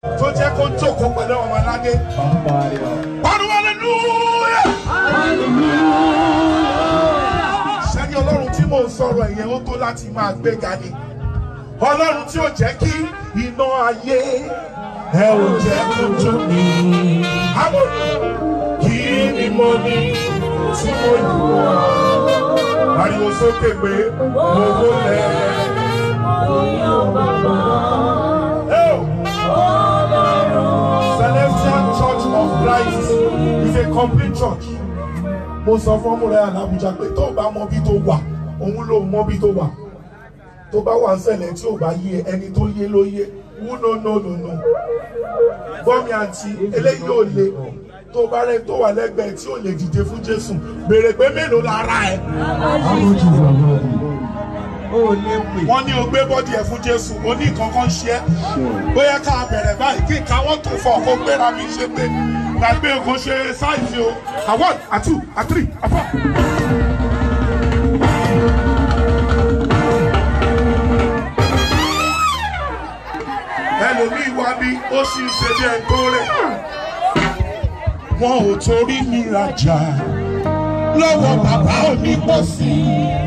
tó jẹ́ kó jókòó pẹ̀lú ọmọ aládé. pariwo hallelujah. sẹ́ni ọlọ́run tí mò ń sọ̀rọ̀ ẹ̀yẹ ó tó láti máa gbéga ni ọlọ́run tí ó jẹ́ kí iná ayé ẹ ò jẹ́ kó jó mi. àwọn kí ni mo ní tí mo yù ọ́ ariwo sókè pé mo wó lẹ́ẹ̀. Celestial Church of Christ is a complete church. Mo sọ fún ọmọ rẹ̀ Alábùjá pé tó bá mọ bí tó wà, òun ló mọ bí tó wà. Tó bá wà ń ṣẹlẹ̀ tí ò bá yé ẹni tó yé ló yé. Wú no no no no. Bọ́mi àǹtí eléyìí ò le. Tó bá rẹ̀ tó wà lẹ́gbẹ̀ẹ́ tí ò lè dìde fún Jésù. Béèrè pé mélòó lára ẹ̀. Wọ́n ní o gbé bọ́dì ẹ̀ fún Jésù. O ní nǹkan kan ṣe ẹ́. Bóyá ká bẹ̀rẹ̀ báyìí kí nǹkan wọ́n tó fọ̀ kó gbéra mi ṣe pé gbàgbé nǹkan ṣe sáìsì o. A one, a two, a three, a four. Ẹlòmíì wá bí ó sì ń ṣe bí ẹ̀gbọ́n rẹ̀. Wọn ò torí mi rajà lọ́wọ́ bàbá onípọ̀sí.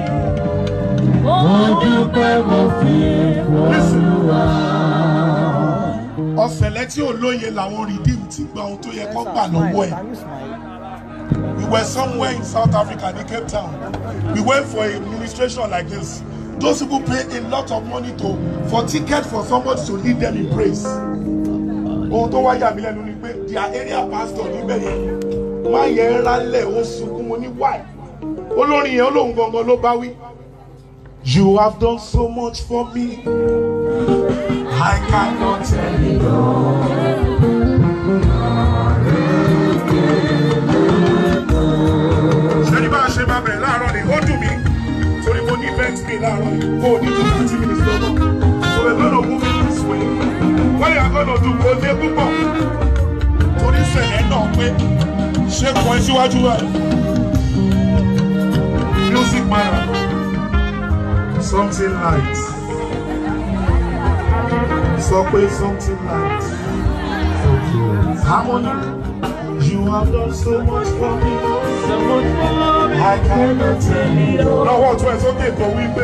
ọ̀sẹ̀lẹ̀ tí ò lóye làwọn redeem ti gba ohun tó yẹ kó gbà lọ́wọ́ ẹ̀. We were somewhere in South Africa, in Cape Town. We went for a administration like this. Those people pay a lot of money to for ticket for somebody to lead them in praise. Ohun tó wáyà mí lẹ́nu ni pé their area pastor níbẹ̀ yẹn má yẹ ń rálẹ̀ ó sunkún mo ní why. Olórin yẹn olóhùn gangan ló bá wí. You have done so much for me. I cannot tell you. Ṣé bá a ṣe máa bẹ̀rẹ̀ láàárọ̀ ni ó dùn mí torí mo ní event mi láàárọ̀ yìí kó o ní ju thirty minutes lọ́wọ́. So we're gonna move it this way. What you are gonna do kò dé púpọ̀ torí sẹ̀lẹ̀ náà pé ṣé kọ́ ẹ síwájú wa. Music matter. Something light. Sọ pé something light. Harmony. You have done so much for me. I cannot tell it all. Lọ́wọ́ tún ẹ sókè kan wípé.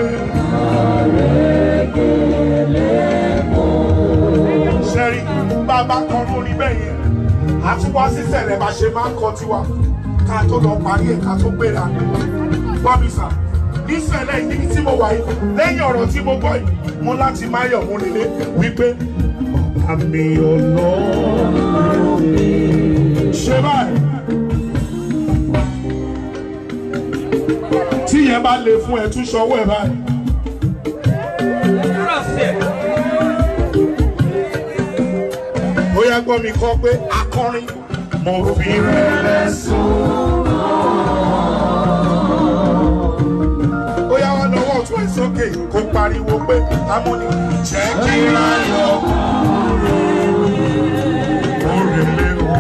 Ṣẹ́rí bàbá kan lórí bẹ́ẹ̀ yẹn. A tún wá sí sẹ̀lẹ̀ bá ṣe máa ń kọ tiwa. Ká tó lọ parí ẹ̀ ká tó gbéra. Bọ́bísà nísẹ̀lẹ̀ níbi tí mo wà yìí lẹ́yìn ọ̀rọ̀ tí mo gbọ́ yìí mo láti máa yọ̀ mú nílé wípé àmì ọlọ́run ṣe báyìí. tí yẹn bá le fún ẹ tún ṣọwọ́ ẹ báyìí. ó yá gbọ́ mi kọ́ pé akọrin mo fi rẹ̀ lẹ́sùn. ó yá wá lọ́wọ́ tún ẹ̀ sókè kó pariwo pé amúni jẹ́ kí ráyọ̀ òrèlè o.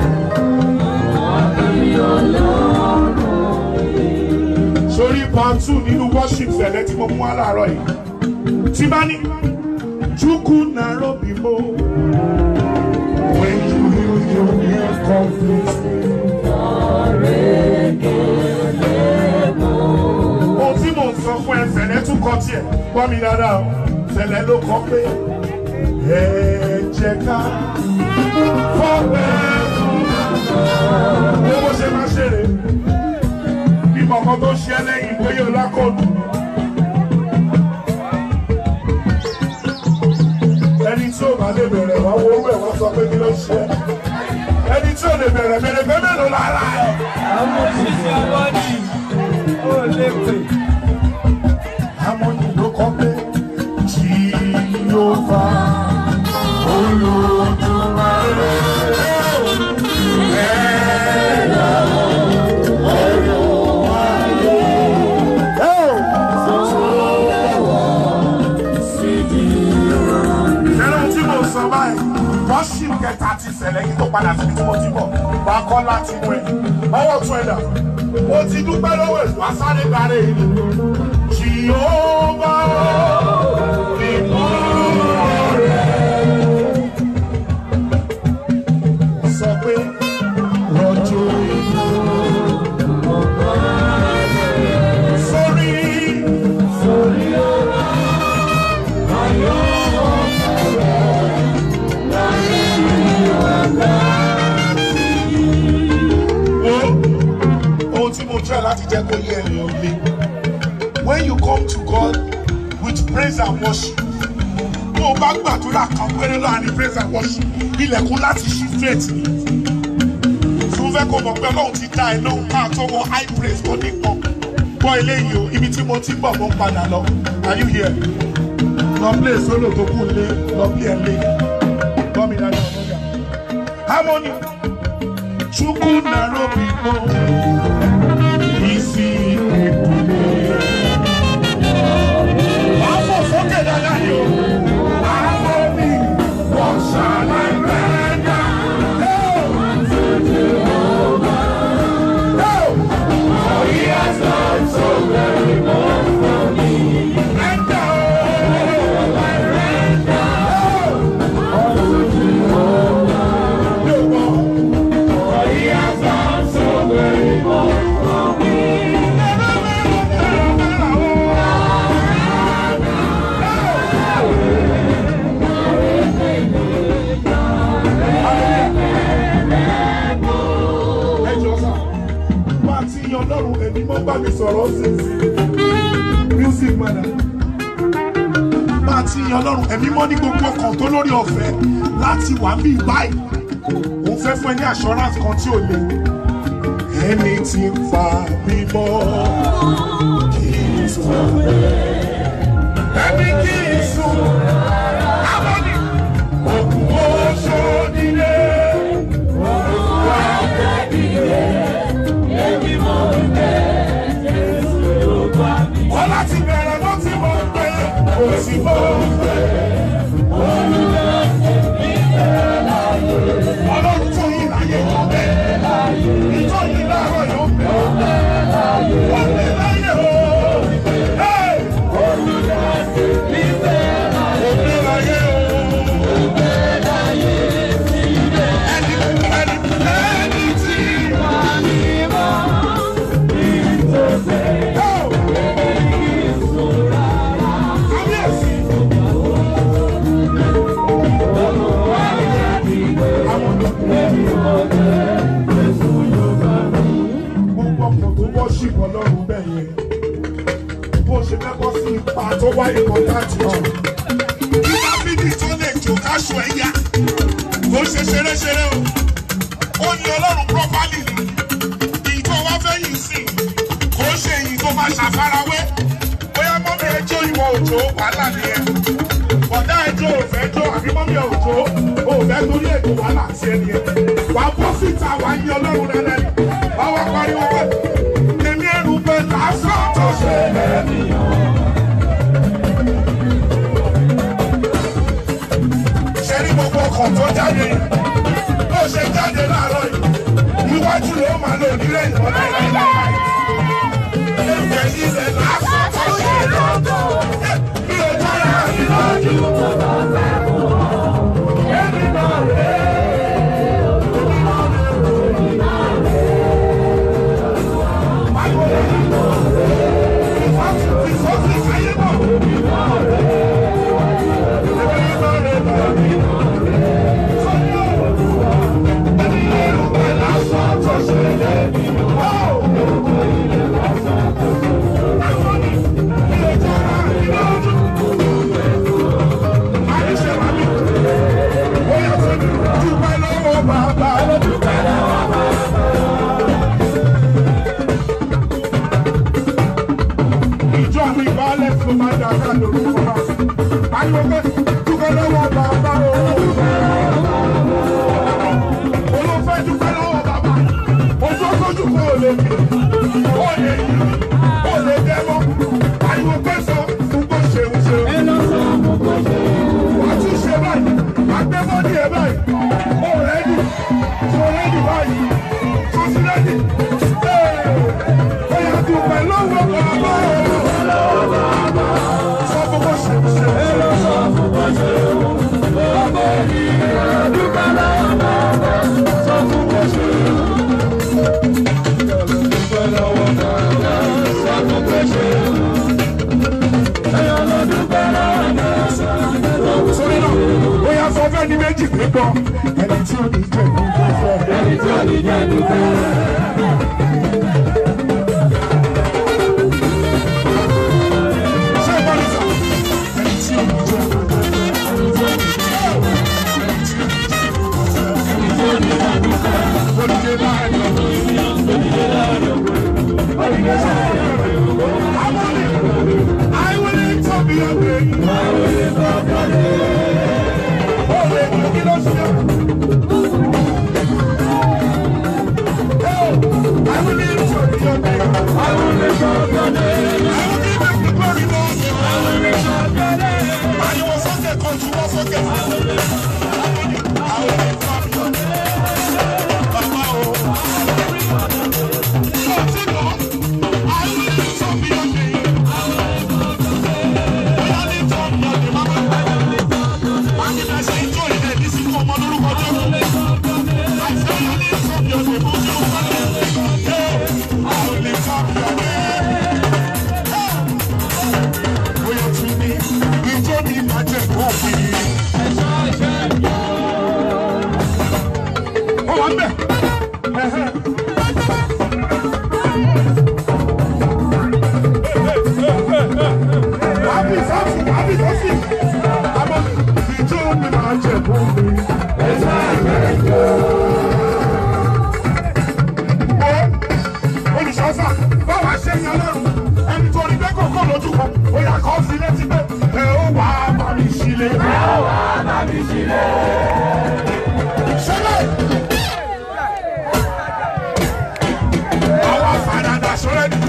sórí part two nínú worship sẹ̀lẹ̀ tí mo mú wá láàárọ̀ yìí tí bá ní chukwu narobi mo when you heal your ear conflict. ohun tí mò ń sọ fún ẹ sẹ̀lẹ̀ tún kọ tiẹ̀ gbọ́ mi dáadáa o sẹ̀lẹ̀ ló kọ pé ẹ jẹ́ ká fọ́pẹ́ owó bó ṣe máa ṣeré bí kọ̀ọ̀kan tó ṣe ẹ́ lẹ́yìn bóyá o lákòódù. ẹni tí ò bá lè bẹ̀rẹ̀ wá wo owó ẹ̀ wọ́n sọ pé kí ló ṣe ẹ́ ẹni tí ò lè bẹ̀rẹ̀ bẹ̀rẹ̀ pé mélòó lára ẹ̀. Harmony ló kọ́ pé tí yóò fa olùdúmọ̀rẹ́. Ẹ̀rọ tí mo sọ báyìí, worship kẹta ti ṣẹlẹ̀ yìí tó padà síbi tí mo ti bọ̀, wà á kọ́ láti mú ẹ̀. Ọwọ́ tún ẹ̀ dà. Mo ti dúpẹ́ lọ́wọ́ èso asáré gbàrẹ́ yìí. Jìhóbá ìmọ̀ rẹ̀. jẹ́ kó yẹ ẹ̀rìn ò le when you come to God with praise and worship tó o bá gbàdúrà kan péré láàrin praise and worship ilẹ̀kùn láti ṣí straight ni tí wọ́n fẹ́ kó mọ̀ pé ọlọ́run ti dá ẹ lóhùn máa tó wọ high praise tó nípọn gbọ́ eléyìí o ibi tí mo ti ń bọ̀ mo ń padà lọ are you here lọ play solo tó kù lé lọ play ẹ lé gbọ́ mi dáadáa ọlọ́jà harmony chukwu naro biko isi ekule. wàá fò sókè dáadáa ni o. harmony what shall I render? Hey! For he has done so very much for me. Render, oh, I render, oh, unto Jehovah. No more. For he has done so very much for me. Ẹ jọ sá, bá a ti yan Ọlọ́run ẹ̀mí mọ́ bá mi sọ̀rọ̀ sí i. Music man. Bá a ti yan Ọlọ́run ẹ̀mí mọ́ ní gbogbo ọkàn tó lórí ọ̀fẹ́ láti wà bí báyìí. Òun fẹ́ fún ẹ ní assurance kan tí ò le. Ẹni tí ń fa bímọ kì í sùn. Ẹni kì í sùn. Abọ́ni òkú oṣù nílé. Wọ́n láti bẹ̀rẹ̀ ló ti mọ̀ pé kò sí mọ̀ pé. Ọlọ́run tó yí láyé yóò bẹ̀. Ìjọ yìí láàárọ̀ yóò bẹ̀. Ó lè láyé o. Hey! Ó lè láyé o. Ẹni ẹni ẹni tí. Oh! Kábíyèsí. gbogbo ọkọ̀ tó wọ́ṣìpọ̀ ọlọ́run bẹ́ẹ̀ yẹn bó ṣe fẹ́ bọ́ sí ipa tó wá ikọ̀ láti jù. kí dábìdì tó lè jò káṣù ẹ̀yà kó ṣe ṣeréṣeré o ó ní ọlọ́run pọ́pálì ni èyí tó wá fẹ́ yìí sí kó ṣe èyí tó máa ṣàfarawé bóyá mọ́mí ẹjọ́ ìwọ òjò wàhálà nìyẹn bọ̀dá ẹjọ́ òfẹ́ jọ àbí mọ́mí òjò òfẹ́ torí ètò wàhálà sí ẹni yẹn wà á bọ́ síta wà á yí ọlọ́run rẹ lẹ́nu wà á wá pariwo pé èmi ẹrù pé lásán tó ṣe lẹ́nu. ṣe ní gbogbo ọkàn tó jáde bó ṣe jáde láàárọ̀ yìí iwájú ló máa lò nílẹ̀ ìwọ̀n láìláìláì. Ẹgbẹ́ ilẹ̀ lásán tó ṣe lọ́dọ̀. Bí o dára ìlọ́jú. Ìjọ àwọn ìbálẹ̀ tó máa dà ká lórúkọ náà. Pariwo pé dúpẹ́ lọ́wọ́ bàbá o. Olùfẹ́ dúpẹ́ lọ́wọ́ bàbá. Ojú ọgójú kò lè kí. Ó lè yí. Ó lè dẹ́mọ́. Pariwo pé sọ fún bó ṣeun ṣeun. Wàá tún ṣe báyìí. Wàá gbé bọ́dí ẹ̀ báyìí. Ó rẹ́dì. Tó rẹ́dì báyìí. Tó ti rẹ́dì. Ó yà dúpẹ́ lọ́wọ́ bàbá o. Sọ fún bó ṣeun ṣeun. Sórí náà, ó yà sọ fẹ́ ní méjì pé gbọ́. Ẹni tí ò ní jẹ́ ìlú tó fẹ́. Ẹni tí ò ní jẹ́ ìlú tó fẹ́. jẹ̀bú mi. Ó olùṣọ́sà báwa ṣe yan lọ́rùn ẹni tó rí bẹ́ẹ̀ kọ̀ọ̀kan lójú kan ó yà kọ́ sí létí pé ẹ ó wà á bá mi sílé. ẹ ó wà á bá mi sílé. ṣẹlẹ̀. àwọn afàdàdà sọ̀rọ̀ ni.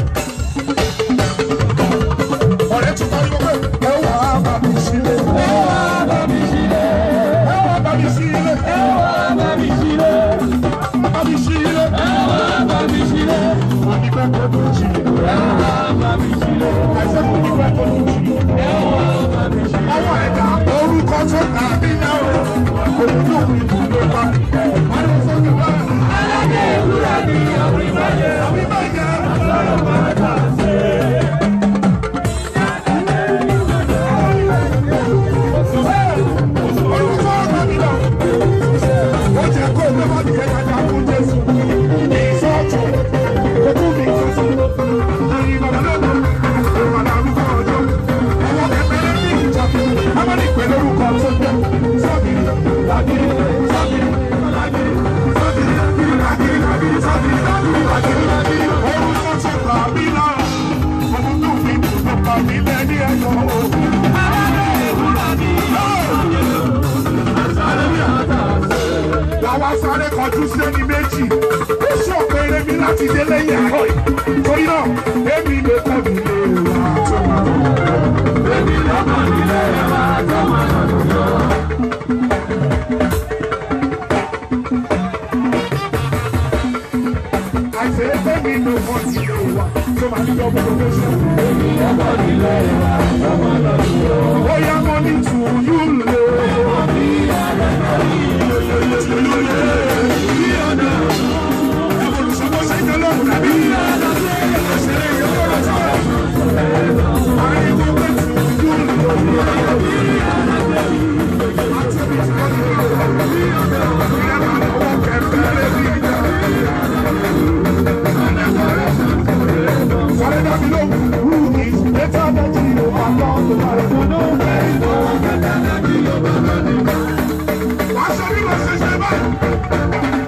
ọ̀rẹ́ tún pariwo pé ẹ ó wà á bá mi sílé. ẹ ó wà á bá mi sílé. ẹ ó wà á bá mi sílé. ẹ ó wà á bá mi sílé. bá mi sílé. ẹ ó wà á bá mi sílé. onígbà tó tó jí. ẹ ó wà á bá mi sílé. ẹsẹ̀ kò ní pẹ́ tó tó jí. ẹ ó wà á bá mi sílé. ọwọ́ ẹ̀dá orúkọ tó tàbí náà olùdó mi ló bá. wọ́n ní sọ́kè bá. aládé ìwúrà ni àwíbáyé. àwíbáyé. àtọ́rọ̀ máa dà sí. Olùkọ́ ọ̀gá mi lọ. Ó jẹ́ kó o lọ́wọ́ ní ẹ̀ka ní àkún Jésù. Ní ìsọ́ọ̀tún, ojú mi ìsọ́sọ́. Àyìn bàbá lọ́dọ̀, ìrọ̀lẹ́ arúgbó ọjọ́. Ọwọ́ kẹfẹ́rẹ́ ní ìjà. Ọmọ ní ìpè lórúkọ tó jẹ́. Sọ́bìrì, làgìrì, sọ́bìrì, làgìrì, sọ́bìrì, làgìrì, làgìrì, sọ́bìrì, làgìrì, làgìrì, làgìrì. Orúkọ tó gbà mí lára. Ọmọ tó fi dùn pa mí lẹ́ni ẹ̀yọ́ òkú. làwa sáré kọjú sẹ́ni méjì ó ṣọ̀pẹ̀rẹ̀ mi láti délé yàrá yìí torí náà èmi lè kọ́ mi lé wa tó máa lọ. èmi lè kọ́ mi lé wa tó máa lọ. àìsè èmi lè kọ́ mi lé wa tó máa ní ọmọ tó ṣe. èmi lè kọ́ mi lé wa tó máa lọ. ó yá mọ́ ní tùyú lé. Wàá ṣe bí mo ṣe ṣe báyìí.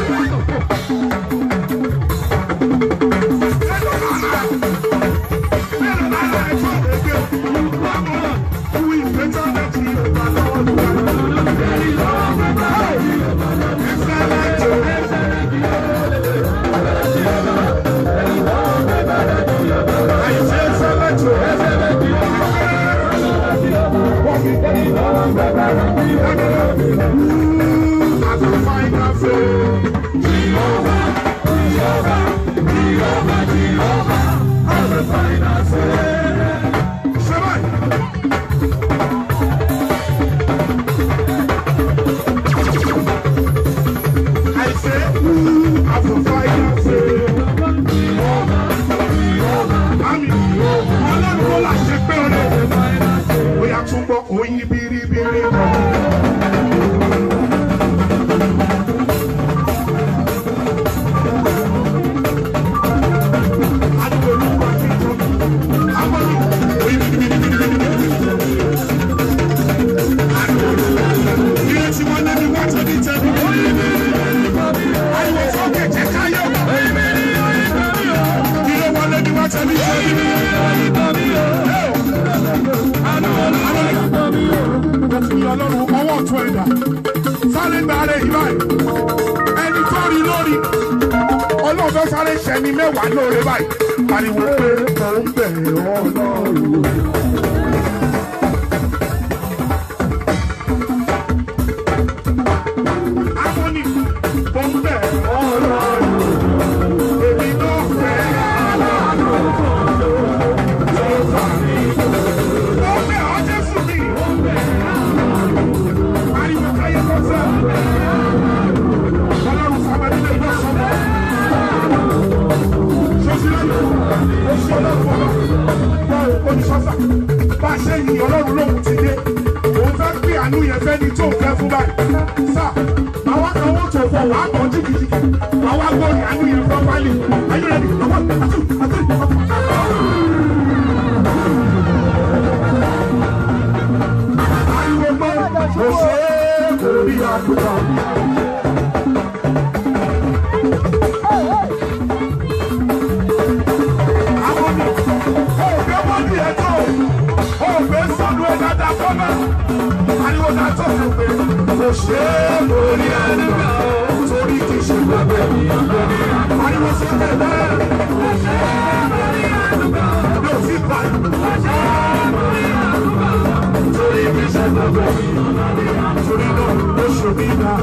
I say, ooh, I will fight and say, Mami, ọlọ́run ló là ṣe pé ọ̀rẹ́. Bóyá tún gbọ́ oyin biribiri kan. Adúgbò olúwa ti jọ. Àwọn ní oyin biribiri. Ilé tí wọ́n lé ní wá tóbi tẹ́bi. Ariwo sókè jẹ́ káyọ̀. Ilé wọn lé ní wá tóbi tẹ́bi. Mo fi ọlọ́run ọwọ́ tún ẹ̀dá. Sáré gbàrẹ̀ yìí báyìí. Ẹni tó rí lórí. Ọlọ́run fẹ́ sáré ṣẹni mẹ́wàá lóore báyìí. Pariwo pé mò ń bẹ̀rẹ̀ ọlọ́run. Harmony, mò ń bẹ̀rẹ̀ ọlọ́run. Èmi ló fẹ́ ọlọ́run. Tó fà mí. Mo bẹ̀ ọ́ Jésù mi. Pariwo káyé kọ́sẹ́. Ọlọ́run sábà nílé ìgbà sọ́mọ́. Sọ́sílẹ̀ oṣù ọlọ́run ọlọ́. Báwo olùsọ́sà bá a ṣe yìn ọlọ́run lóhùn ti dé. Òun fẹ́ pé àánú yẹn fẹ́ ni tó fẹ́ fún báyìí. Sá, àwa kan wọ́n tó fọ wàá bọ̀ jìkìjìkì. Àwa gbọ́dọ̀ àánú yẹn fọ́ pálí. Ayé rẹ̀ ni ọwọ́ àtú àtú àtú. Ariwo gbọ́, mo ṣe Àwọn ni òògbé wọ́n di ẹ̀tọ́ òògbé sọ́nu ẹ̀ dáadáa fọ́nà. Ariwo náà tó fi pé kò ṣe é lórí àdúrà torí kì í ṣe gbàgbé ariwo sí ẹ̀ bẹ́ẹ̀. Mi ò sí pa torí kì í ṣe gbàgbé torí náà ó ṣe mí náà.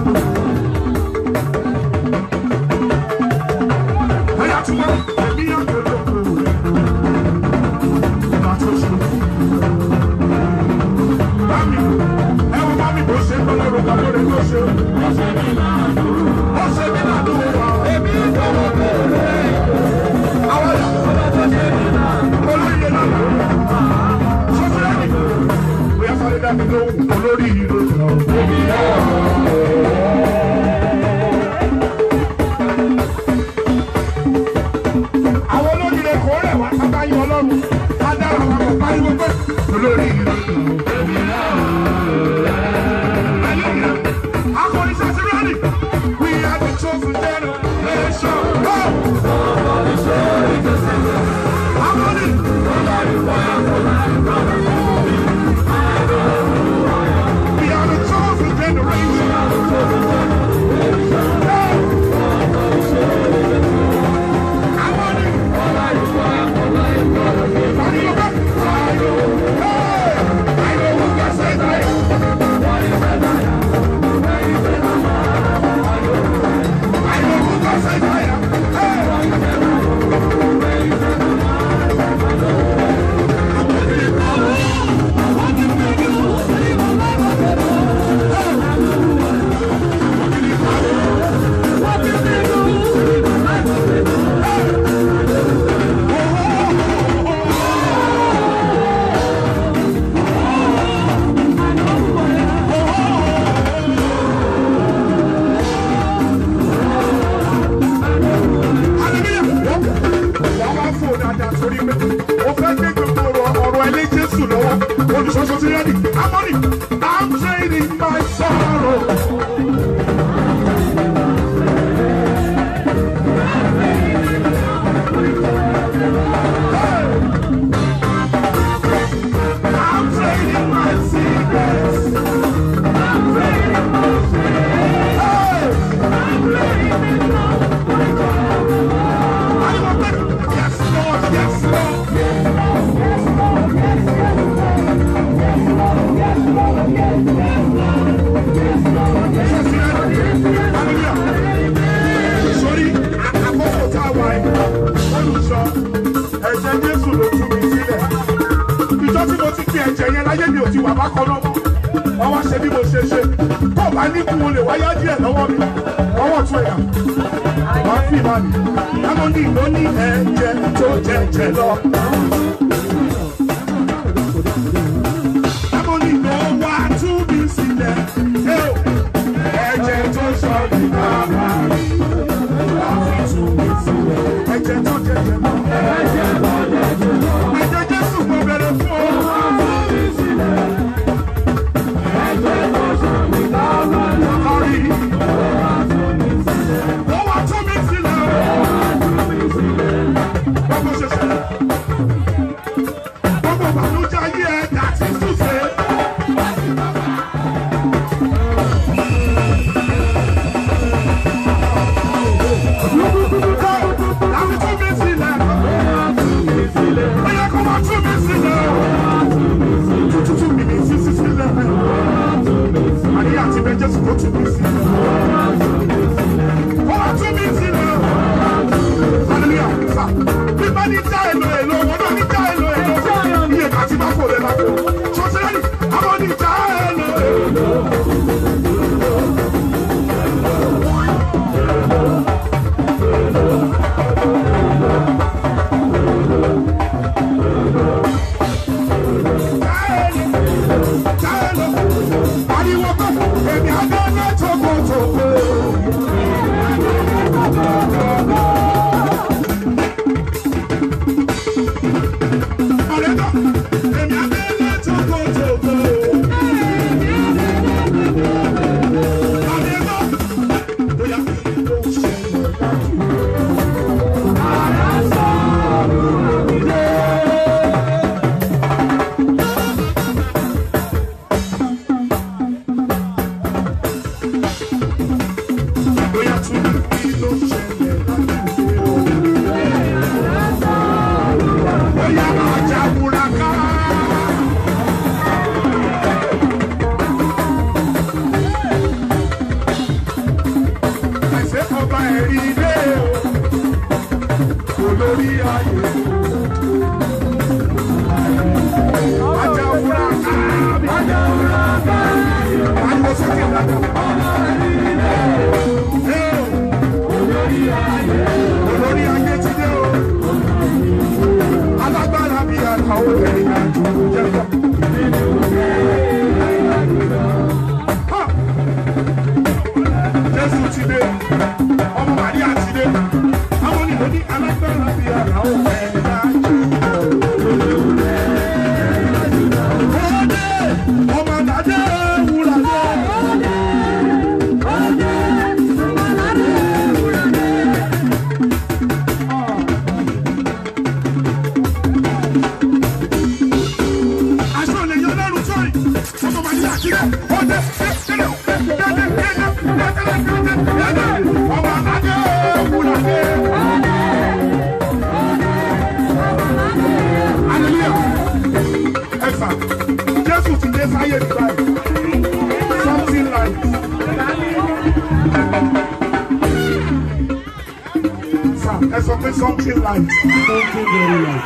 Ẹ̀yà tí wọ́n ẹ̀mí ọ̀gbẹ́ ló kú rẹ̀. Ìgbà tó ṣe. Bámi, ẹ wo bámi bó ṣe ń bọ́ lọ́rùn kan lórí tó ṣe. Ó ṣe mí náà dúró. Ó ṣe mí náà dúró wá. Èmi ìfọwọ́ bẹ̀rẹ̀. Àwọn ẹ̀yà. Olóyè náà. Sọ́sẹ́ ẹ̀mí. Bóyá sáré dá mi lóhùn olórí ìlú. Èmi náà. àwọn olóríire kò rẹ̀ wá sábàáyé ọlọ́run adára wa kò pariwo pé olórí ìlú. akọni sasirani we are the chosen generation. akọni. we are the chosen generation. akọni. pariwo pé. Hey! I know who can say that. I know who can say that. Hey! wọ́n wá fò dáadáa torí pé ó fẹ́ gbé gbogbo ọ̀rọ̀ ọ̀rọ̀ ẹlẹ́ jésù lọ́wọ́ olùṣọ́ṣọ́ ti rẹ́dì amọ́nì i'm trading my sorrow. I'm trading my secrets. Hey! Yes, Lord, yes, Lord. Sori àkókò tá a wà yìí, olùsọ, ẹ̀jẹ̀ Jésù ló tú mi sílẹ̀. Ìjọ tí mo ti fi ẹ̀jẹ̀ yẹn láyé mi ò ti wà bákan náà mọ́. Wọ́n wá ṣe bí mo ṣe ṣe. Tó o bá ní kú o lè wáyá díẹ̀ lọ́wọ́ mi. Ọwọ́ tún ẹ̀yà. Wá fi ìmá mi. Lámọ́nì ló ní ẹ̀jẹ̀ tó jẹ̀jẹ̀ lọ. Lámọ́nì ló wá tú mi sílẹ̀. Ẹ o, Ẹ̀jẹ̀ tó sọ mi bàbá mi. Wá fi tú mi sílẹ̀. Ẹ̀jẹ̀ tó jẹ̀jẹ̀ lọ. Ẹ̀jẹ̀ Jésù mo bẹ̀rẹ̀ fún ọ. Lọ́rí. Wọ́n wá tú mi sílẹ̀. Gbogbo ṣe ṣẹlẹ̀. Gbogbo ìbànújẹ́ ayé ẹ̀ dàtí túnṣe. Láti tú mi sílẹ̀. Bóyá kó máa tú mi sílẹ̀. Tútù tú mi ní sísí sílẹ̀. Àníyàn àti bẹ Jésù kó tú mi sílẹ̀. Kó máa tú mi sílẹ̀. Hallelujah. Sà, bí bá ní já èlò èlò, wọn náà ní já èlò èlò. Iye kà ti máa kó lè máa kó. Sọ́sẹ́rì, àwọn ní já èlò èlò. Já èlò, já èlò. Ariwo pé èmi àdáná tókòtòkò. tún ní kí ló ṣẹlẹ̀ láti ṣe o. Bóyá ajá múra ká. Àìsè ọba ẹ̀rí ilé o, olórí ayé. Ajá múra ká. Ajá múra ká. Ariwo sókè dáadáa. Olórí ayé ti dé o. Alágbára bí àgbà ó ẹ̀yìn àjò jẹ́ pọ̀. Ha! Jésù ti dé, ọmọ Màríà ti dé, àwọn onílò ní alágbára bí àgbà ó ẹ̀yìn àjò. Ọdẹ, ọmọ àdàdé wúrà dé. aṣọ lè yan lọ́rùn sọ́ọ̀rì ọmọ màdìyà kílẹ̀ ọdẹ kílẹ̀ dẹ́dẹ́ dẹ́dẹ́ dẹ́dẹ́ dẹ́dẹ́ dẹ́dẹ́ ọmọ adé òkúra dé. hallelujah ẹ̀fà jésù ti dé sáyé mi báyìí something like. Sir, ẹ sọ pé something like. Something very light.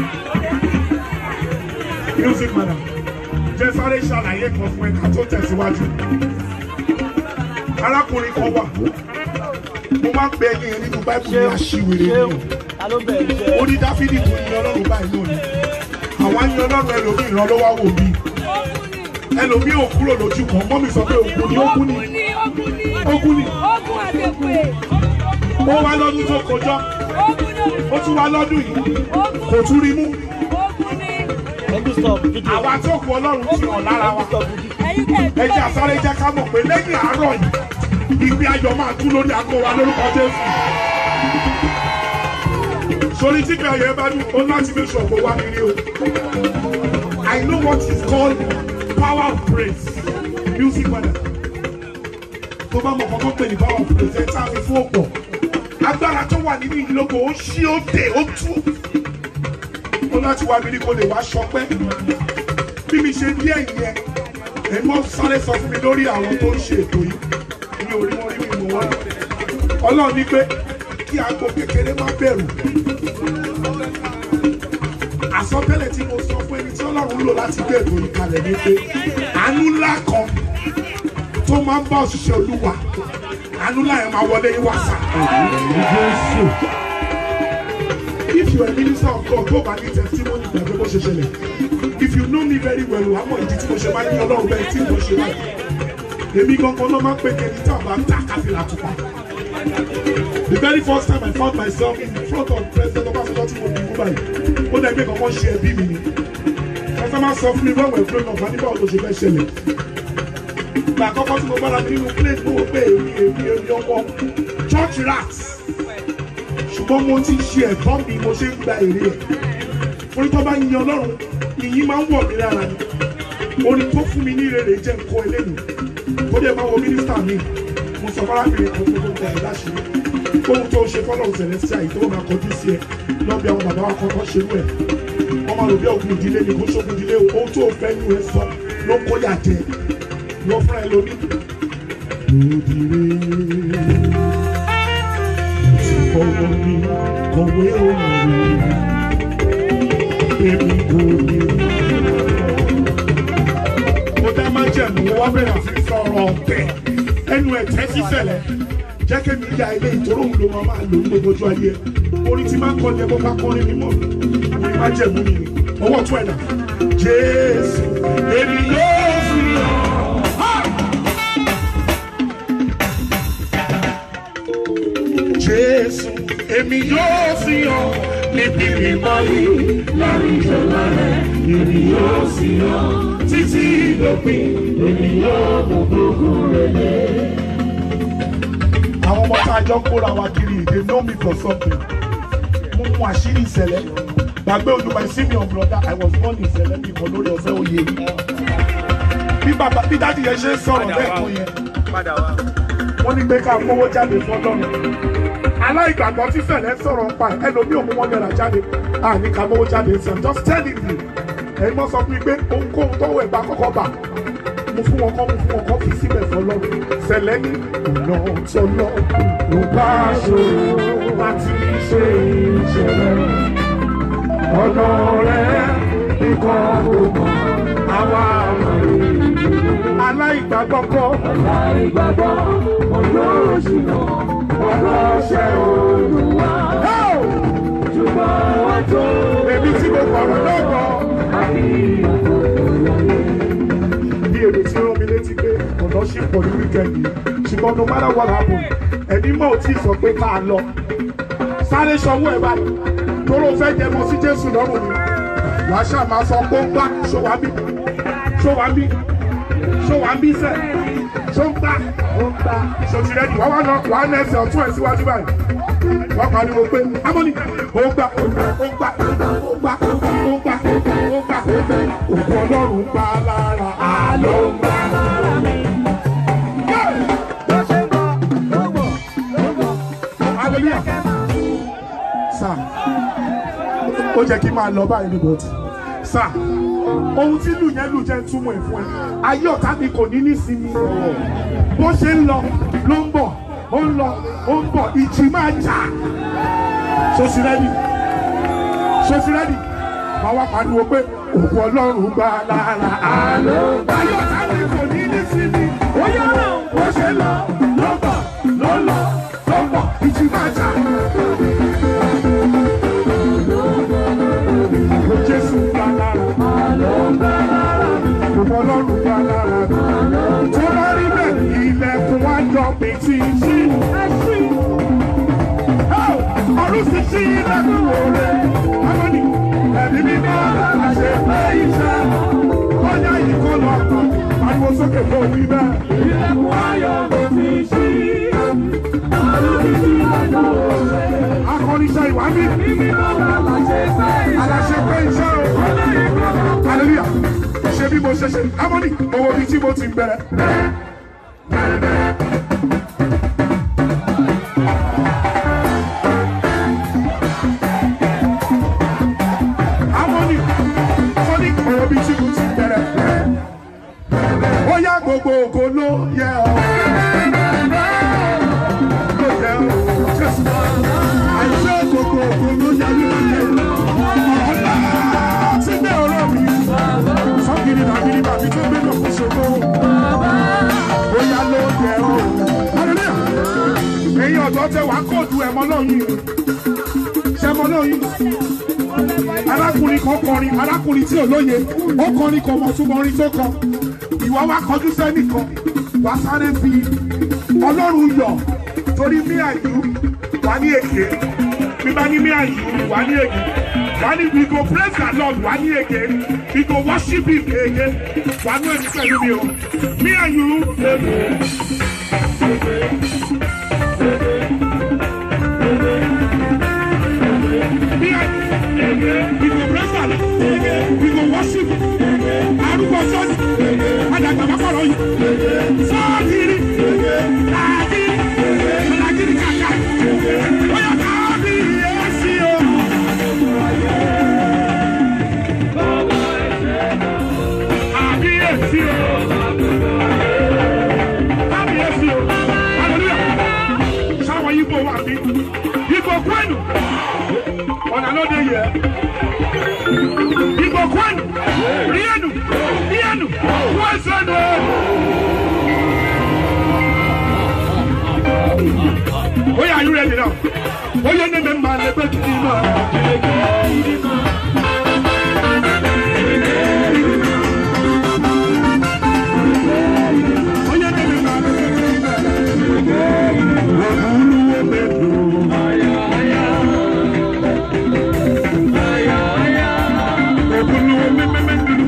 music madam jẹ́ sáré ṣàlàyé kan fún ẹ̀ka tó tẹ̀síwájú arákùnrin kan wà mo máa ń pe ẹni yẹn nínú báìbù ní aṣiwèrè ni o Ta ló bẹ̀rẹ̀ jẹ́? ó ní dáfídì tó yin ọlọ́run báyìí lónìí àwa yin ọlọ́run ẹlòmíì ìrànlọ́wọ́ wò bí ẹlòmíì ò kúrò lójú kan mọ́mí sọ pé òkú ni ókú ni Ogun ni ókú ni ogun àgbègbè ó wá lọ́dún tó kọjá ogun náà ó tún wá lọ́dún yìí ogun kò tún rí mú ogun ni Ẹbí stop video. àwa tó kù ọlọ́run ti hàn lára wa. Stop video. ẹ̀yin kẹ́ ẹ jẹ́ àsáré jẹ́ ká mọ̀ pé lẹ́yìn àárọ̀ yìí ìgbé ayọ̀ máa tú lórí àgọ́ wa lórúkọ Jésù. sori tí ìgbé ayọ̀ ẹ bá dùn ó láti fi ṣọ̀gbọ́ wá nílé o. I know what is called power of praise music padà. tó bá mọ̀ kọ́kọ́ pè ní power of praise ẹ tá a fi fún ọ̀pọ̀. agbára tó wà nínú ìlógo ó ṣí ó dé ó tú. ó láti wá mi ní kó lè wá ṣọpẹ́ bí mi ṣe díẹ̀ yẹn ẹ mọ sáré sọ fún mi lórí àwọn tó ń ṣe ètò yìí mi ò rí wọn rí mi mọ wọn Ọlọ́run ní pé kí aago kékeré má bẹ̀rù àsọtẹ́lẹ̀ tí mo sọ fún ẹni tí Ọlọ́run lò láti gbé ètò yìí kalẹ̀ ni pé àánú ńlá kan tó máa ń bá òṣìṣẹ́ Olúwa àánú ńlá yẹn máa wọlé yín wá sá. Jésù. If you are a minister of God, go back in testimony gbàgbé bó ṣe ṣẹlẹ̀. If you know me very well, wàá mọ̀ ìdí tí mo ṣe máa ń ní Ọlọ́run bẹ́ẹ̀ tí mo ṣe láì. Èmi gangan ló máa ń pè kẹ́ni tí àbá ta káfíńlá tupa. The very first time I found myself in front of President Obasanjo tí mo bí mú báyìí, ó dẹ̀ gbé kankan ṣe ẹbí mi ni. Pásítọ̀ máa sọ fún mi when we are grown up, àníbà ló ṣe fẹ́ ṣẹlẹ̀. Ìgbà àkọ́kọ́ tí mo bára mi nínú plane mo wò pé èmi èmi èmi ọmọ church rats ṣùgbọ́n mo ti ṣe ẹ̀tọ́ mi mo ṣe ń gba èrè ẹ̀ orí tó bá yin ọlọ́run ìyìn máa ń wọ̀ mí lára ni orin tó fún mi ní ìrèrè jẹ́ nǹkan eléyìí tó dẹ̀ máa wo mínísítà mi mo sọ fárábìnrin kan tó tó tẹ̀ ẹ́ láṣìírí ohun tó ṣe fọ́lọ́run celestial yìí tó máa kọjú sí ẹ lọ́bí àwọn bàbá wa kọ́kọ́ ṣerú ẹ̀ wọ́n máa rò bí ògùn ìdílé ni kò ṣógun ìdílé o ohun tó fẹ́ nu ẹ sọ ló kó yà jẹ lọ fúnra ẹ lómi. Òdìrè fọwọ́ mi kọ̀wé òun èmi kò ní. Mo dá máa jẹ̀mú wọ́n bẹ̀rẹ̀ àfi sọ̀rọ̀ ọ̀tẹ̀ ẹnu ẹ̀tẹ́ sísẹ̀lẹ̀ jẹ́ kí mi ya ilé ìtòrò òun ló máa máa lò ní gbogbo ojú ayé orin tí máa ń kọ́ ni ẹgbẹ́ bá kọrin mímọ́ mi máa jẹ̀mú mi ni ọwọ́ tún ẹ̀dá Jésù èmi yóò fi hàn. Jésù èmi yóò fi hàn níbi mímọ́ yìí lórí ìjọba rẹ̀ èmi yóò fi hàn títí ìdópin èmi yóò mú gbogbo rẹ̀ dé. Àwọn ọmọ tá a jọ kóra wa kiri they know me for something. Mo mú àṣírí ìṣẹ̀lẹ̀. Gbàgbé ojú my senior brother I was born in ìṣẹ̀lẹ̀ bí kan lórí ọ̀fẹ́ oyè yìí. Bí bàbá bí dáàdì yẹn ṣe ń sọ̀rọ̀ lẹ́ẹ̀kan yẹn padà wá. wọ́n ní pé ká kówó jáde fọ́lọ́run aláìgbàgbọ́ tí sẹ̀lẹ̀ sọ̀rọ̀ ń pa ẹ̀ ẹlòmí òun wọn náírà jáde àní ká kówó jáde sí i'm just telling you ẹ̀yin mọ́ sọ fún mi pé ohunkóhun tọ́wọ́ ẹ̀ bá kọ́kọ́ bà mo fún wọn kọ́ mo fún wọn kọ́ fi síbẹ̀ fọ́lọ́run sẹ̀lẹ̀ ní ọ̀nà tọ́lọ́ ló bá ṣòro láti ṣe ìṣẹ̀lẹ̀ ọ̀nà rẹ̀ nìkan kò mọ̀ àwa àmọ̀ aláìgbàgbọ́ kọ́ Ìgbàgbọ́ olóṣìnà ọlọ́ṣẹ́ olúwa. Ṣùgbọ́n wọ́n tó èmi tí mo kọ̀rọ̀ lọ́gbọ̀ àbí bí èmi tí rán mi létí pé ọ̀nà ṣì pọ̀ ní wíkẹ́ndì ṣùgbọ́n no matter what happen ẹni mọ̀ ò tí ì sọ pé ká lọ sáré sanwó ẹ̀ báyìí tóró fẹ́ jẹ mọ́ sí Jésù lọ́rùn mi wàá ṣáà máa sọ pé ó ń gbá ṣòwá bí ṣòwá bí ṣòwá bí sẹ́ ṣó ń gbá ó ń gbá ṣòtìrẹ́dì wàá wá lọ wàá nẹ́ẹ̀sì ọ̀tún ẹ̀ síwájú báyìí wọ́n pariwo pé amọ́ni ó gbà ó gbà ó gbà ó gbà ó gbà ó gbà òkú ọlọ́run gbà lára àlọ́ ń gbà lára mi. hallelujah sir ó jẹ́ kí n máa lọ báyìí ní bọ́ọ̀tì sir ohun tí lù yẹn lù jẹ́ túmọ̀ ẹ̀ fún ẹ ayé ọ̀tá mi kò ní nísinmi bó ṣe ń lọ ló ń bọ̀ ó ń lọ ó ń bọ̀ ìjì máa jà ṣoṣì rẹ́dì ṣoṣì rẹ́dì máa wá pariwo pé òkú ọlọ́run gbà lára àlọ́ ayé ọ̀tá mi kò ní nísinmi ó yá bó ṣe ń lọ ló ń bọ̀ ló ń lọ ló ń bọ̀ ìjì máa jà. Òkú Jésù gbà lára òkú ọlọ́run gbà lára tó bá rí bẹ́ẹ̀ ilẹ̀kùn wá jọ pé tí ń ṣí. ọdún sì ṣí ilẹ̀kùn wò rẹ̀ amọ́ni ẹ̀mí mímọ́ àṣẹ pé iṣẹ́ kọjá yìí kọ́ lọ kàn ariwo sókè fún òwú ibẹ̀. ilẹ̀kùn ayọ̀ ló ti ṣí. akọrinṣẹ́ ìwà mi aláṣẹ pé iṣẹ́ o hallelujah ṣe bí mo ṣe ṣe amọ́ni owó bíi tí mo ti bẹ̀rẹ̀. Harmony, Sonic ọ̀rọ̀ bíi tí mo ti bẹ̀rẹ̀. Ó yá gbogbo ògo ló yẹ ọ́. Ló yẹ ọ́. Jésù. Àìsí gbogbo ògo ló yẹ ní ìlú. Ọ̀la ti gbé ọ̀rọ̀ mi. Sọ́kìrì nàbìrì bàbí tó gbé lọ́kùn ṣògo. Ó yá ló yẹ ọ́. Hallelujah. Èyí ọ̀dọ́ tẹ wàá kóòdù ẹ̀mọ́ lọ́yìn. Ṣẹ̀mọ́ lọ́yìn arákùnrin kan kọrin arákùnrin tí ò lóye ó kọrin kan mọ̀ túmọ̀ orin tó kọ ìwọ wá kọjú sẹ́nìkan wá sáré fi ọlọ́run yọ̀ torí mí àyù wá ní èké bí bá ní mí àyù wá ní èké wá ní we go praise the lord wá ní èké we go worship him èké wá ní èké pẹ̀lú mi o mí àyù èké. Mí àyù we go praise the lord we go worship him arúgbó sọ́ọ̀dì àdàgbà bá kọ̀rọ̀ yìí sọ́ọ̀dìrì làákìrì làákìrì kàkà bóyá káàbì yẹ́sì o. Àbí yẹ́sì o. Káàbì yẹ́sì o. Hallelujah. Sáwọn yìí bò wà bí. Ìbò kwenu. Ọ̀nà lóde yẹ. Igbo kwenu, rienu, rienu, wesene. Oya, are you ready now? Oye ne me ma le beti di ma. Oye ne me ma le beti di ma. Wahulu wo me do. Ògùnù omi mẹ́mẹ́dúró.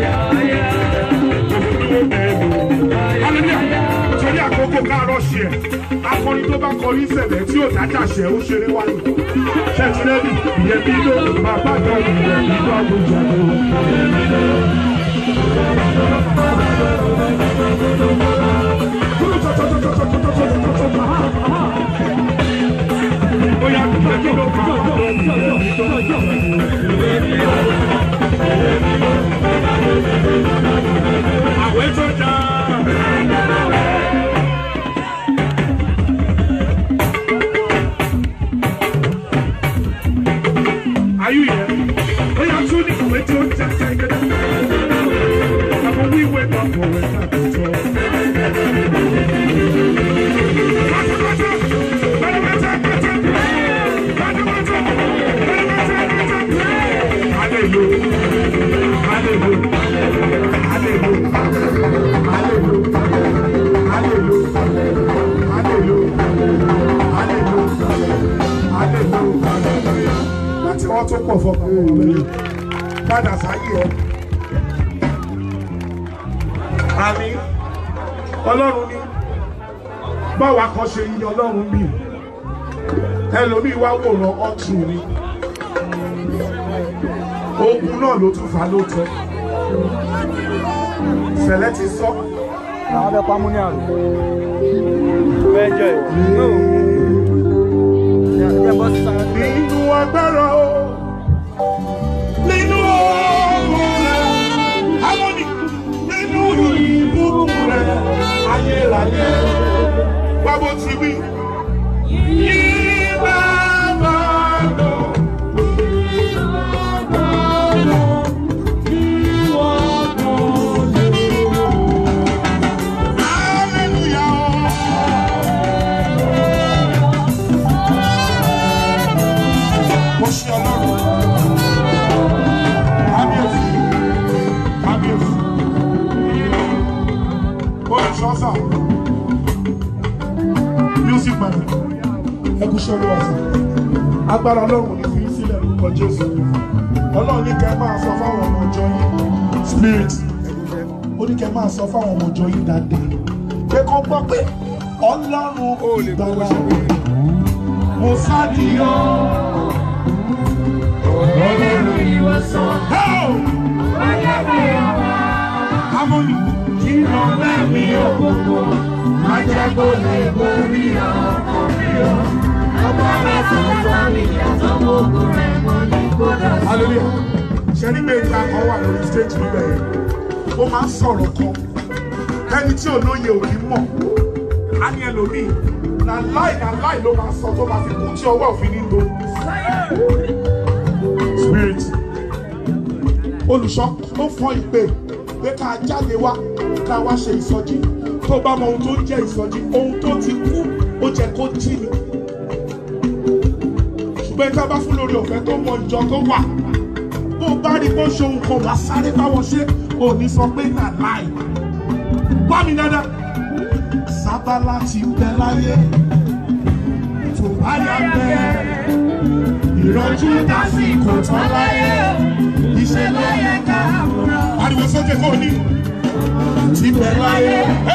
Ògùnù omi ẹ̀dùn. Hallelujah. Torí àkókò káàárọ̀ ṣe ẹ̀. Akọrin tó bá kọrin ìṣẹ̀lẹ̀ tí ò dájà ṣẹ̀ ó ṣeré wáyé. Ṣẹ́ẹ̀tì rẹ́dì ìyẹn bí ló bàbá àjọ ìyẹn bí ló àgbèjà ló. Àwẹ̀ tó dáa. Are you here? Ó yà tún ní ìwé tí ó ń tẹ́ tẹ́ Àwọn wíwé papọ̀ rẹ̀ tàbí tọ́. Pátápátá, pátápátá, pátá. Pátápátá, pátápátá, pátá. Hallelujah. Hallelujah. Hallelujah. Hallelujah. Hallelujah. Hallelujah. Hallelujah. Hallelujah. Láti wọ́n tó pọ̀ fọkàn wọn lórí. Padà sáyé ẹ. Àmì Ọlọ́run ní báwa kan ṣe yí Ọlọ́run mi. Ẹlòmíì wá wòran ọ̀tún ni. Ogun náà ló tún fa lóòótọ́. Sẹ̀lẹ̀ ti sọ. Àwọn abẹ́ pamọ́ ní àrùn. Bẹ́ẹ̀ jẹ́ ìwọ. Ẹ bọ́ sí sára. Nínú agbára o, nínú ogun rẹ̀, harmony, nínú ìbùkún rẹ̀, ayérayé, wá bó ti wí. Yí bàbá lọ. Hallelujah. Mo ṣe ọlọ́run. Kábíyèsí. Kábíyèsí. Olùṣọ́sà. Music man. Ẹ kú ṣe olúwa sà. Agbára ọlọ́run ní fi í sílẹ̀ lórúkọ Jésù. Ọlọ́run ní kẹ́ máa sọ fáwọn ọmọ ọjọ́ yìí. Spirit. Ó ní kẹ́ máa sọ fáwọn ọmọ ọjọ́ yìí dáadáa. Pé kọ́ gbọ́ pé ọlọ́run ìgbàlá. Mo sádìyàn. Help! Harmony. Ìrọ̀lẹ́ mi òkùnkùn, májàgbó lè borí ọkọ̀ mi o. Hallelujah. Ṣé ní pé ìta kan wà lórí stage níbẹ̀ yẹn? Ó máa ń sọ̀rọ̀ kan. Lẹ́ni tí olóye ò ní mọ̀. Á ní ẹlòmíì. Na láì na láì ló máa sọ tó máa fi kú tí ọwọ́ òfin ní lo. Spirit olùṣọ́ ó fọ́n ìpè pé ká jáde wá ká wá ṣe ìsọjí tó bá mọ ohun tó ń jẹ́ ìsọjí ohun tó ti kú ó jẹ́ kó jí ni ṣùgbọ́n ká bá fún lórí ọ̀fẹ́ tó mọ ìjọ tó wà bó o bá rí bó ṣe ohun kan wá sáré báwọn ṣe ò ní sọ pé nà láì bá mi dáadáa sábàlá ti bẹ láyé tó bá yà bẹ́ẹ̀ ìrọ̀jú dásìkò tán láyé iṣẹ́ láyé ká ariwo sókè kò ní ti bẹ̀ láyé.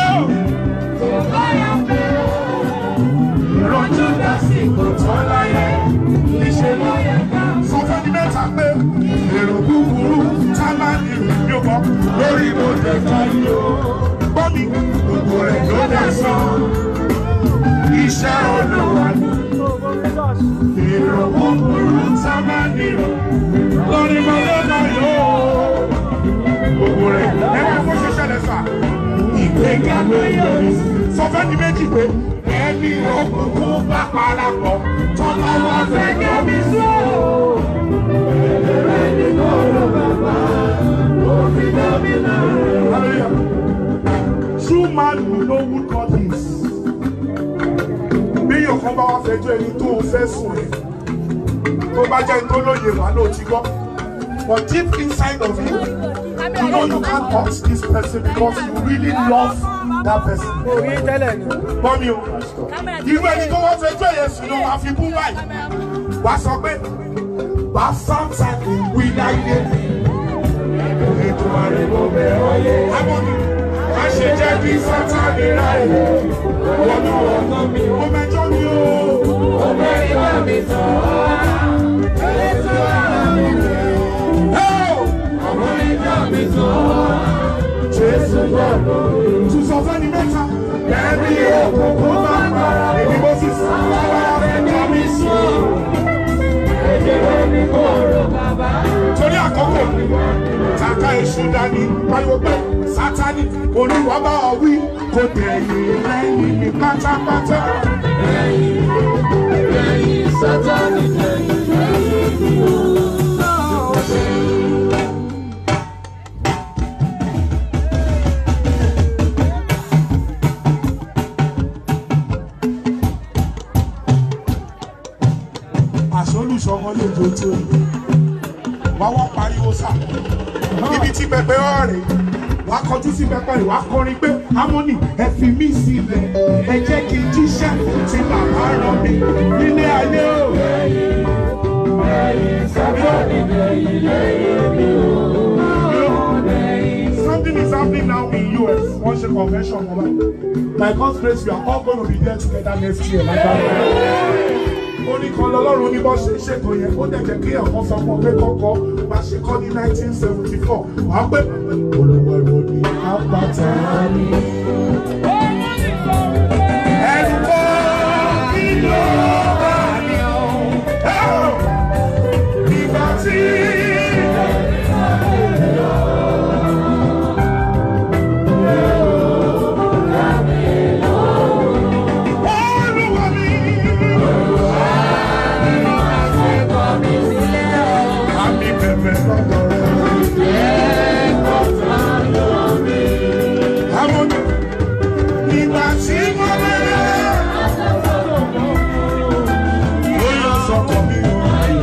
ìrọ̀jú dásìkò tán láyé iṣẹ́ láyé ká. sọ fún mi mẹ́ta pé èrò búburú tá máa ní ìrìn yóò bọ́ lórí mo lè ká yìí o. gbọ́ mi gbogbo rẹ̀ ló dá sàn iṣẹ́ olúwa ni èrò búburú tá máa ní ìrìn lórí mo lè ká yìí o. gbogbo rẹ̀ ẹgbẹ́ kó ṣe ṣẹlẹ̀ sà ìgbéga ló yọrí sí. sọ fẹ́ di méjì pé ẹni òkùnkùn bá parapọ̀ tọ́lá wọn fẹ́ kẹ́mi sùn. Hallelujah. True man will know who God is. Bí yóò kán bá wá fẹjọ́ ẹni tó o fẹ́ sùn ẹ̀. Tó bá jẹ́ ẹni tó lóye wà ló ti gbọ́. But deep inside of you, you know you can't hurt this person because you really love that person. Orí tẹ́lẹ̀ ni. Bọ́mi o, irú ẹni tó wá fẹjọ́ yẹn sùn ló máa fi kú báyìí. Wà á sọ pé wà á sáńtà ìwé láyé. Ètò àrègbò bẹ̀rẹ̀ ọyẹ. Àmọ́ni, má ṣe jẹ́ kí sátani ráyè. Wọnú ọ̀nà mi, ó mẹjọ́ mi o. Ó mẹ́jọ́ mi tán. Ètò ara mi rè. Ọmọ ìjọ mi tán. Jésù gbọ́dọ̀. Tùsọ̀ fẹ́ni mẹ́ta. Ẹ̀rí èṣù dání pariwo pé sátani olúwa bá ọ wí kò tẹ̀yìn lẹ́yìn ní pátápátá. àṣọlùsọmọ lè jó tó yìí wá wá pariwo sá ibi tí pẹpẹ ọ̀rẹ́ wá kọjú sí pẹpẹ rẹ wá kọrin pé harmony ẹ fi mí sílẹ̀ ẹ jẹ́ kí n jíṣẹ́ tí bàbá rán mi nílé ayé o. Something is happening now in US. Wọ́n ṣe convention kan báyìí. By God's grace, we are all going to be there together next year. Like orin kan lọ́lọ́run ní bọ́ ṣe ṣètò yẹn ó dẹ̀ jẹ́ kí ẹ̀kọ́ sọ fún ọ pé kọ́kọ́ bá ṣe kọ́ ní 1974 wàá pé olùwà ìwọ ni àpáta ni. ẹ̀rù kọ́ kí ló bá ní o. ìgbà tí. Olúwa mi. Àmì bẹ̀bẹ̀ lọ́dọ̀ rẹ̀. Àwọn ìgbà tí mo bẹ̀rẹ̀. Ó yọ sọ̀kọ̀ mi o.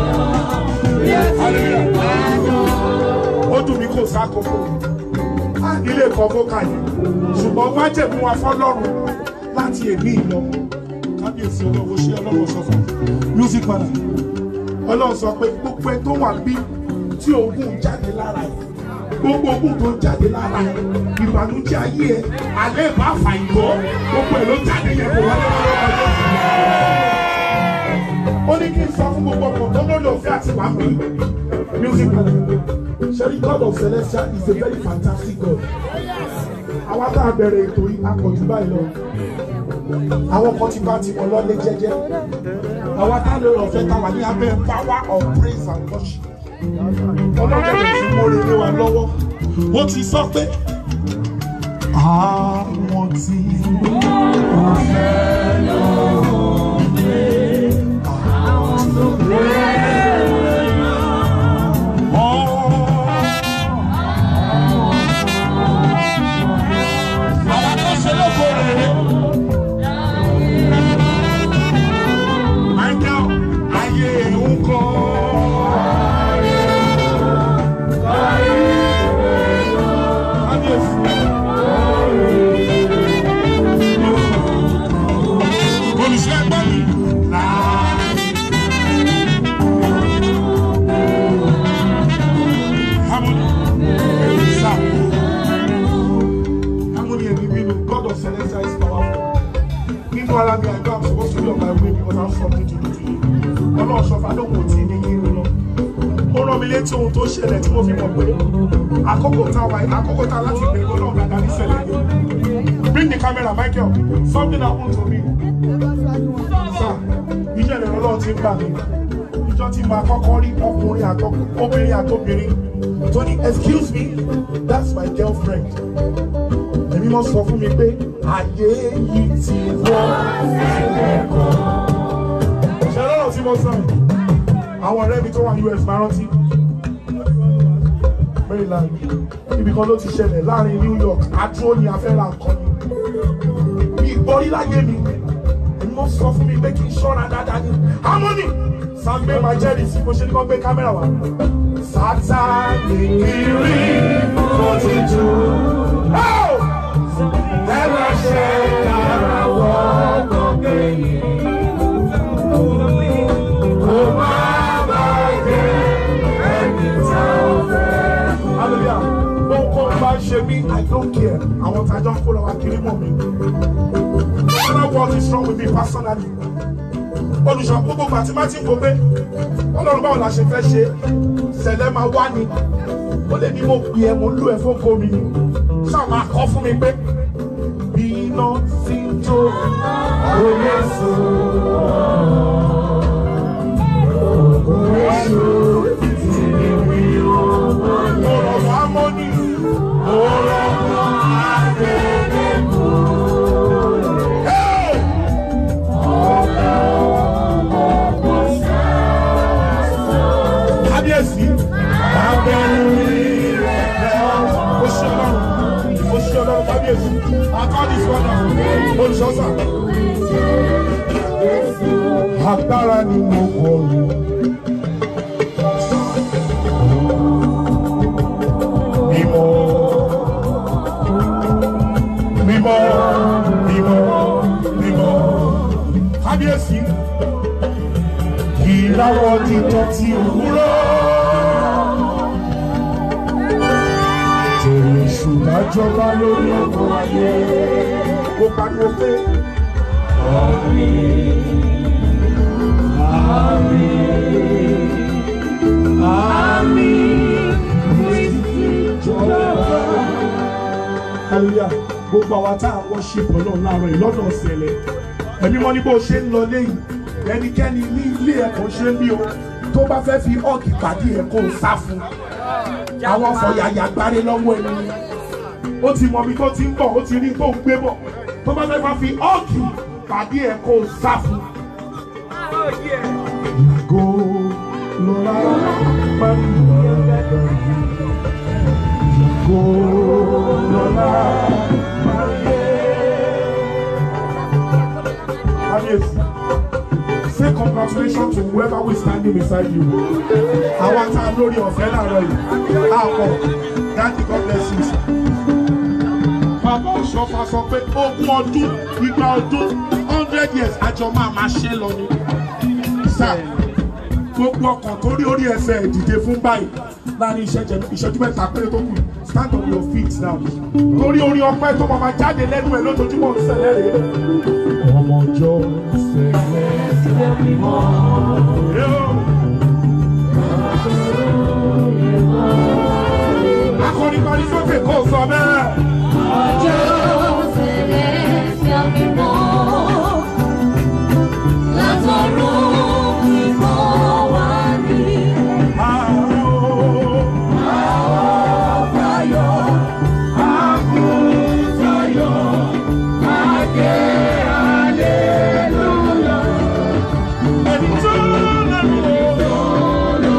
Hallelujah. Ó dùn mí kò sákòókò. Á nílé kan bókà yìí. Ṣùgbọ́n májèmú wa fọ́lọ́run láti èmi ìlọ. Kábíyèsí ọlọ́wọ́ ṣé ọlọ́wọ́ sọ fún mi. Music man ọlọ́run sọ pé gbogbo ẹ tó wà bí tí ogun jáde lára ẹ gbogbo ogun tó jáde lára ẹ ìbànújẹ́ ayé ẹ alẹ́ bá fà ìbọ gbogbo ẹ ló jáde yẹn kò wọlé wọlé wọlé. ó ní kí n sọ fún gbogbo ọkọ̀ tó lórí òfin àti wàá mi music sherry god of celestial is a very fantastic god àwa tá a bẹ̀rẹ̀ ètò yìí akọ̀jù báyìí lọ àwọn kan ti bá tiwọn lọ́lé jẹ́jẹ́ àwa tá lè rọ̀ fẹ́ ta wà ní abẹ́ power of praise and worship ọlọ́dẹ̀dẹ̀ tí mo rè lé wa lọ́wọ́ ó ti sọ pé àwọn tí wọ́n fẹ́ lọ́wọ́ pé àwọn tó Àwọn tó ṣe lóko rere. Michael, ayé ń kọ́. Olùṣọ́ ẹgbẹ́ mi. Harmony. Sir. Harmony and Ibinu, God of Celestial is powerful. Nínú ara mi, I know I'm supposed to be on my way because I have something to do to you. Ọlọ́run sọ fún Adóhùn ò tí ì ní kí n lọ. Ó rán mi létí ohun tó ṣẹlẹ̀ tí mo fi mọ̀ pé àkókò tá a wáyé àkókò tá a láti bẹ̀rẹ̀ ọlọ́run dáadáa ní ṣẹlẹ̀ yìí. Bring the camera, Michael. Something happened to me. Sir, ìjọ ìrìn ọlọ́run ti ń bà mí. Ìjọ tí màá kọ́kọ́ rí ọkùnrin àtọkùnrin, obìnrin àtobìnrin. Tó ní, excuse me, that's my girlfriend èmi mọ sọ fún mi pé ayé yìí ti wọ́ sílẹ̀ kan. ṣe lọ́rọ̀ tí mo sọ yìí àwọn ọ̀rẹ́ mi tó wà US máa rántí Maryland ibì kan ló ti ṣẹlẹ̀ láàrin New York adúró ni afẹ́ra nǹkan ni bí ìgbọ́rí láyé mi èmi mọ sọ fún mi pé kí n ṣọ́ra dáadáa ní harmony sàgbé máa jẹ́rìí sí bó ṣe ní kó gbé kámẹ́rà wá. Sátánì kiri kò ti jù. Oh! Ẹ̀rọ ṣe kára wọ́pọ̀ gbẹ̀yìn. Kò má bàjẹ́ ẹni tá ò fẹ́. Hallelujah. Bọ́ńkọ́ bá ṣe mí, I don't care. Àwọn tàjọ́ ń kó lọ wá kiri mọ̀ mi. Another word is wrong with me personally. Olùṣọ́ gbogbo gbà tí má ti ń wo pé Ọlọ́run báwo la ṣe fẹ́ ṣe ṣẹlẹ̀ máa wá ni. Ó lè ní mo pè ẹ́ mo ń lù ẹ́ fún kò mi. Ṣáà máa kọ́ fún mi pé bí iná sí ń jó kò lè sùn. Kò lè sùn títí ní wí ó. Mo rọ̀ wá mọ́ ní. agbára ni mo kọrù. Mímọ́, mímọ́, mímọ́, mímọ́. Kábíyèsí, ìràwọ̀ títọ́ ti òwúrọ̀. Tèrè ṣùgbọ́n jọba lórí ọkọ̀ ayé. Ó pariwo pé. hallelujah gbogbo àwa tá à ń worship ọlọ́run láàárọ̀ yìí lọ́dọ̀ ọ̀sẹ̀lẹ̀ ẹ̀mí wọn ní bó ṣe ń lọ léyìn ẹnikẹ́ni ní ilé ẹ̀kọ́ ṣe ń bí o tó bá fẹ́ fi ọ́ọ̀kì pàdé ẹ̀kọ́ sá fún àwọn afọ̀yàyà gbáre lọ́wọ́ ẹni ó ti mọ ibi tó ti ń bọ̀ ó ti rí tó ń gbé bọ̀ tó bá fẹ́ máa fi ọ́ọ̀kì pàdé ẹ̀kọ́ sá fún. Ìgò lọ́la máa ń lọ Ìgò lọ́la máa ń yẹ. Kábíyèsí. Say congratulations to whoever will standing beside you. Àwọn tá a lórí ọ̀fẹ́ láàárọ̀ yìí. Àpọ̀ Daddy God bless you. sir. Bàbá Òṣọ́fà sọ pé ogún ọdún igba ọdún hundred years àjọ máa máa ṣe lọ ni. Sir, gbogbo ọkàn tó rí orí ẹsẹ̀ dìde fún báyìí láàrin ìṣẹ́jú ìṣẹ́jú mẹ́ta péré tó kù stand on your feet now. Torí orí ọpẹ́ tó máa máa jáde lẹ́nu ẹ̀ lójoojúmọ́ ń ṣẹlẹ̀ rèé. Ọmọ ọjọ́ ṣẹlẹ̀ Akọni parí sókè kó sọ bẹ́ẹ̀. Ẹni tó lẹ́nu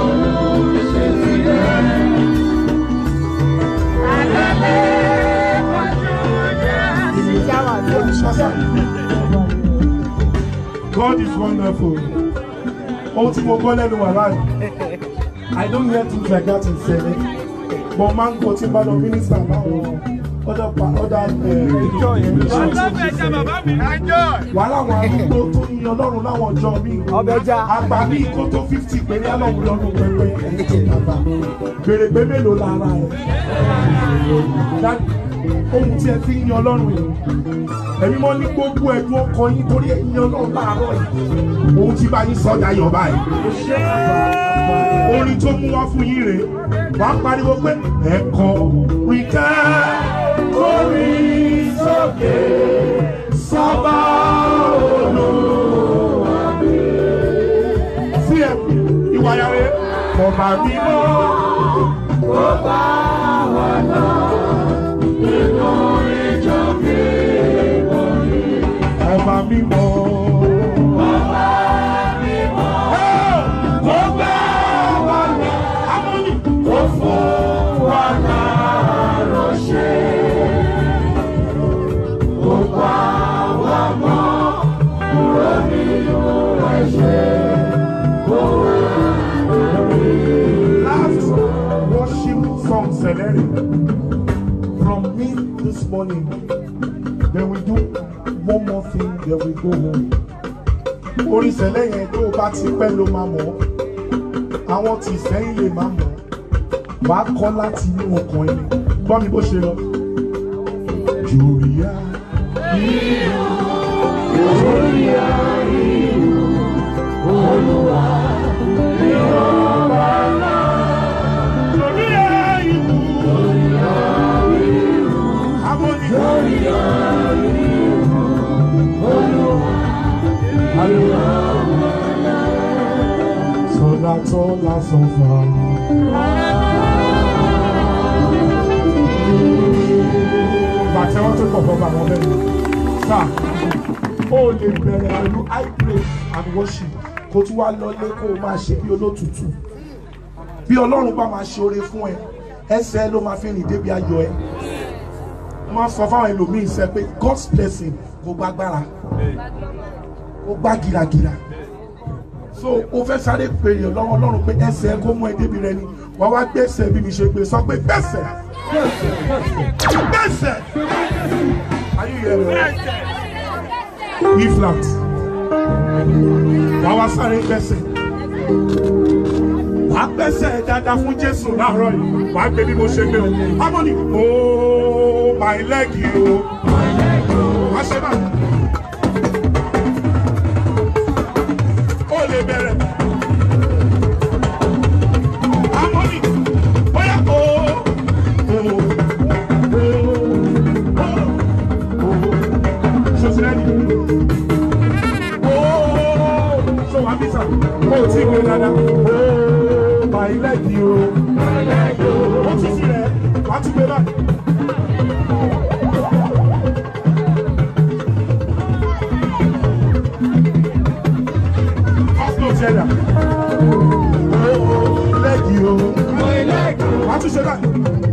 God is wonderful. Ohun tí mo gbọ́ lẹ́nu wà láàyè. I don't hear things like that in Sẹ́lẹ̀. But máa ń gbọ́ tí n bá lọ mínísítà láwọn other pa other wàhálà àwọn arúgbó tó ń yan ọlọ́run láwọn ọjọ́ mi. Ọbẹ̀ já. Àgbà ní ìkó tó fifty péré ọlọ́run lọ́dún pẹ́pẹ́. Gbèrègbè mélòó lára ẹ̀? Dádì, Ohun tí ẹ fi ń yan ọlọ́run yìí. Ẹ̀mí mọ́ ní gbogbo ẹ̀dùn ọkàn yín torí ẹ̀ yan ọlọ́run láàárọ̀ yìí. Ohun tí bá yín sọ́jà yọ̀ báyìí. Orin tó mú wá fún yín rèé. Wàá pariwo pé ẹ̀kọ́ rìn ká orí sókè sábà olúwa mi. Sí ẹ̀ ìwà yàrá ọba mímọ́. Ọba wà náà nínú ìjọ mi wọ̀nyí. Ọba mímọ́. Ọba mímọ́. Ọba wà náà. Amóni. Ó fún wa náà ránṣẹ́. Ó pa wá mọ́ kúrò nínú ẹ̀ṣẹ̀. Ó wà lórí. Last worship song Celeri from me this morning. Then we do one more thing, then we go home. Orin ìṣẹ̀lẹ̀ yẹn tó o bá ti pẹ́ ló máa mọ̀ ọ́. Àwọn tí ìsẹ́yìn lè máa mọ̀ ọ́. Wàá kọ́ láti inú ọkàn ẹni. Gbọ́ mi bó ṣe lọ. Jòríyá ìlú. Jòríyá ìlú. Olúwa ni ọba náà. Jòríyá ìlú. Jòríyá ìlú. Amóni. Jòríyá ìlú. Olúwa ni ọba náà. Sọlá tọ́lá sọ̀fà. Bàtẹ́ wọ́n tó pọ̀ pọ̀ bá wọn bẹ́ẹ̀. Sá, ó lè bẹ̀rẹ̀ pẹ̀lú high praise and worship kó tún wá lọlé kó o máa ṣe bí olótùtù. Bí Ọlọ́run bá máa ṣe oore fún ẹ, ẹsẹ̀ ló máa fi rìn débi ayọ̀ ẹ. Wọ́n máa sọ fáwọn ẹlòmíín sẹ́ pé God's blessing kò gbàgbára, kò gbá gìràgìrà. so o fẹ́ sáré pè é lọ́wọ́ ọlọ́run pé ẹsẹ̀ ẹ kó mú ẹ débi rẹ ni wàá wá gbèsè bí mi ṣe gbé sọ pé gbèsè gbèsè ayé yẹn rẹ wí flat wàá wá sáré gbèsè wàá gbèsè dáadáa fún jésù láàárọ̀ yìí wàá gbé bí mo ṣe gbé o harmony ooo my leg o wá ṣe báyìí. ó lè bẹ̀rẹ̀. Harmony, bóyá o. Sọ̀sìlẹ́nì. Sọ wà bí sàn, o ti gbé dada. Bàyí lẹ́ẹ̀kì o. Ó ti sí rẹ̀, wàá tún gbé báyìí. First note yẹn dà. Lẹ́ẹ̀kì o. Wàá tún ṣe báyìí.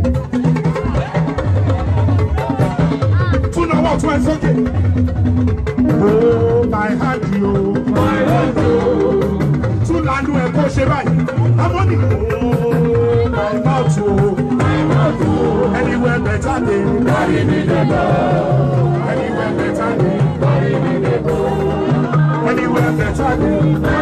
Tún náwó tún ẹ sókè. Oh, my hand o. Tún lanu ẹ̀ kó ṣe báyìí. Harmony. Oh, my mouth o. Anywhere better dey. Anywhere better dey. Anywhere better dey.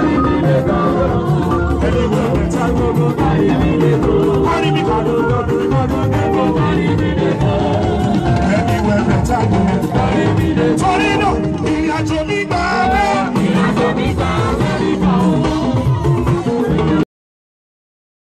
Anywhere better dey. Carry me, carry me, carry me, carry me.